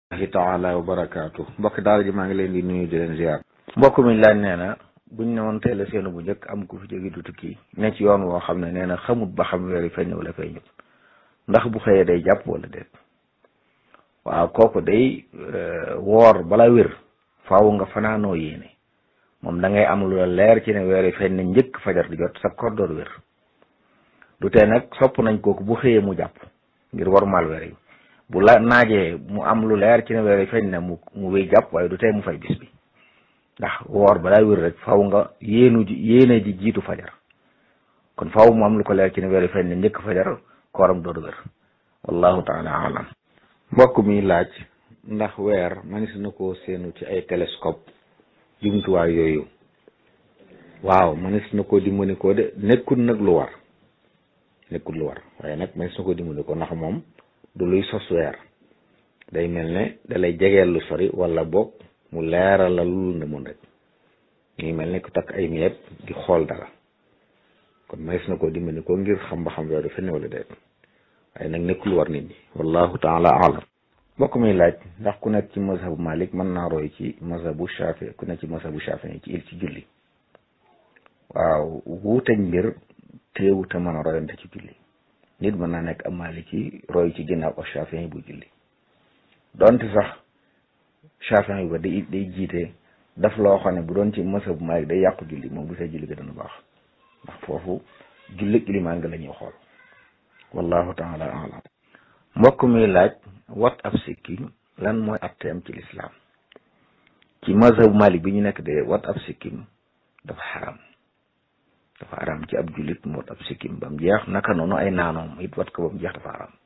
ahi taala wa barakaatu mbokk daal ji maa ngi leen di nuyu di leen ziar mbokk mi laaj nee na buñ ne woon teel a seenu bu njëkk am ku fi jóge du tukki ne ci yoon woo xam ne nee na xamut ba xam weer yi feeñ wala feeñut ndax bu xëyee day jàpp wala déet waaw kooku day woor bala wér faaw nga fanaanoo yéene moom da ngay am lu la leer ci ne weer yi feeñ na njëkk fajar di jot sa koor door wér du tee nag sopp nañ kooku bu xëyee mu jàpp ngir war mal weer yi bu la naajee mu am lu leer ci ne weer yi feeñ na mu mu wéy jàpp waaye du tee mu fay bis bi ndax woor balaa wér rek faw nga yéenu ji yéene ji jiitu fajar kon faw mu am lu ko leer ci ne weer yi feeñ na njëkk fajar kooram door wér wallahu taala alam mbokk mi laaj ndax weer manis na ko seenu ci ay télescope jumtuwaay yooyu waaw manis na ko dimbali ko de nekkul nag lu war nekkul lu war waaye nag manis na ko dimbali ko ndax moom du luy sos weer day mel ne dalay jegeel lu sori wala boog mu leeral la lu ne mun rek ñuy mel ne ku takk ay miyeeb di xool dara kon manis na ko dimbali ko ngir xam ba xam weer du fenn wala déet waaye nag nekkul war nit ñi wallahu taala alam mbokk mi laaj ndax ku nekk ci mazhabu malik mën naa roy ci mazhabu shafi ku nekk ci mazhabu shafi ci il ci julli waaw wuuteñ mbir teewu te mën a royante ci julli nit mën naa nekk am maliki roy ci ginnaaw ak shafi bu julli donte sax shafi ba day day jiite daf loo xam ne bu doon ci mazhabu malik day yàqu julli moom bu see julli ga dana baax ndax foofu julli ilimaan nga la ñuy xool wallahu taala alam mbokk mi laaj wat ab sikkim lan mooy atteem ci lislaam ci mazhabu malik bi ñu nekk de wat ab sikkim dafa xaram dafa xaram ci ab jullit mu wat ab sikkim ba mu jeex naka noonu ay naanoom it wat ko ba mu jeex dafa xaram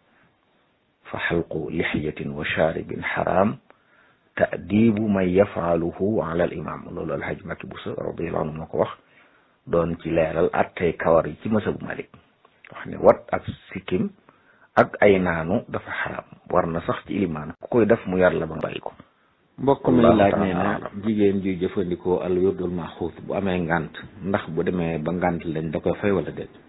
fa xalqu lixiyatin wa shaaribin xaram taadibu man yafaaluhu ala al imam loolu alhaj Makki Buso radiallahu anhu moo ko wax doon ci leeral attey kawar yi ci mazhabu malik wax ne wat ab sikkim ak ay naanu dafa xaram war na sax ci ilimaan ku koy def mu yar la ba bàyyi ko mbokk mi laaj nee na jigéen juy jëfandikoo al wirdul maxuus bu amee ngant ndax bu demee ba ngant lañ da koy fay wala déet